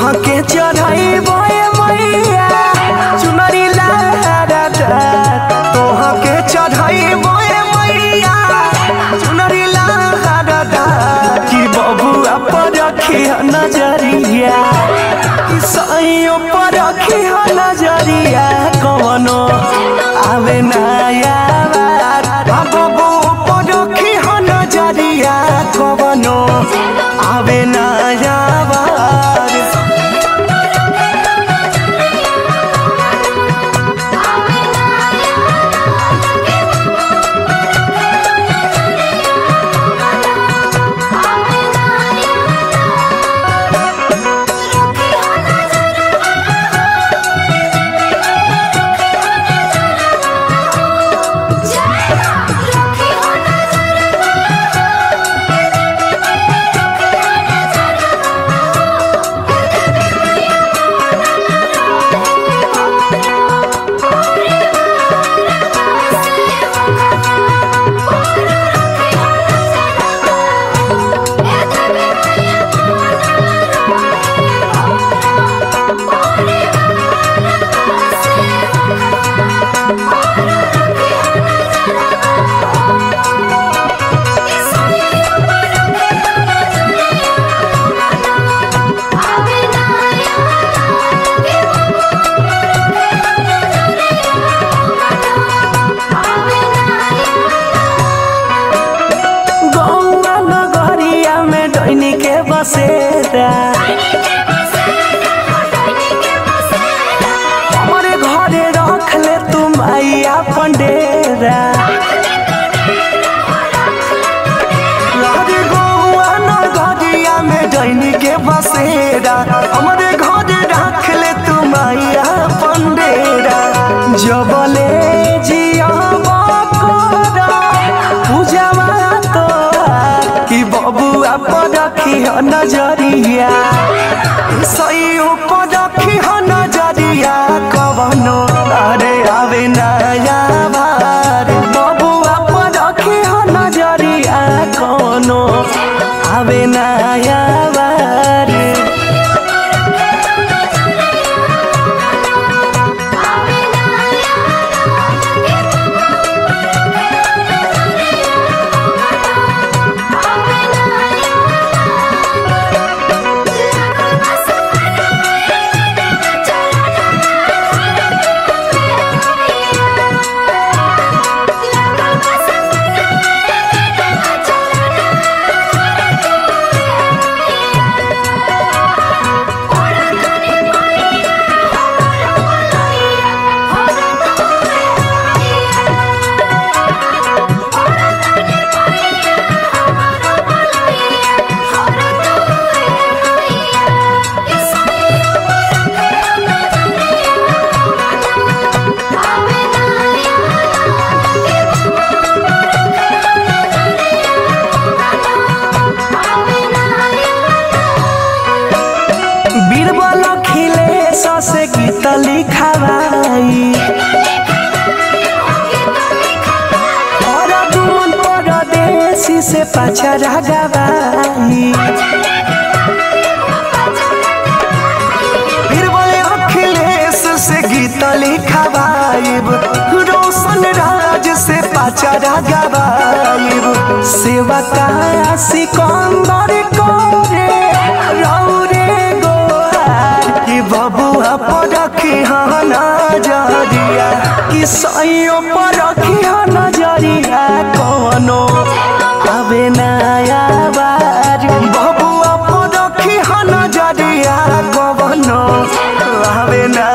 तोहा के चढ़ाई बोए मैया चुनरी लहरा तोहा के चढ़ाई बोए मैया चुनरी लहरा कि बबुआ पर रखी नजरिया कि सैयों पर रखी नजरिया कवनो आवे नया बबू पर रखी नजरिया कवनो आवे नया बार गौवा नगरिया में डैनी के बसेरा हमारे घरे रख ले तुम आइया पंडेरा अरे गौवा नगरिया में डैनी के बसेरा हमारे घरे रख ले तुम आइया पंडेरा जबले जिया बकोरा पूजावा तो कि बबुआ पर रखी ह नजरिया सैयो पर रखी ह नजरिया कवनो अरे आवे नया बार बबुआ पर रखी ह नजरिया कवनो आवे नया बार बीरबल खिले ससे गीत लिखावाई और तुम परदेसी से पछरा गवाई बीरबल अखिलेश से गीत लिखावाइब रोशन राज से पछरा गवाइब सेवा का सिकंदर करे रौरे गोहार कि बबुआ पर रखी हाँ नजरिया कि सैयो पर रखी हाँ नजरिया कौनो आवे नया बार बबुआ पर रखी हाँ नजरिया कौनो आवे नया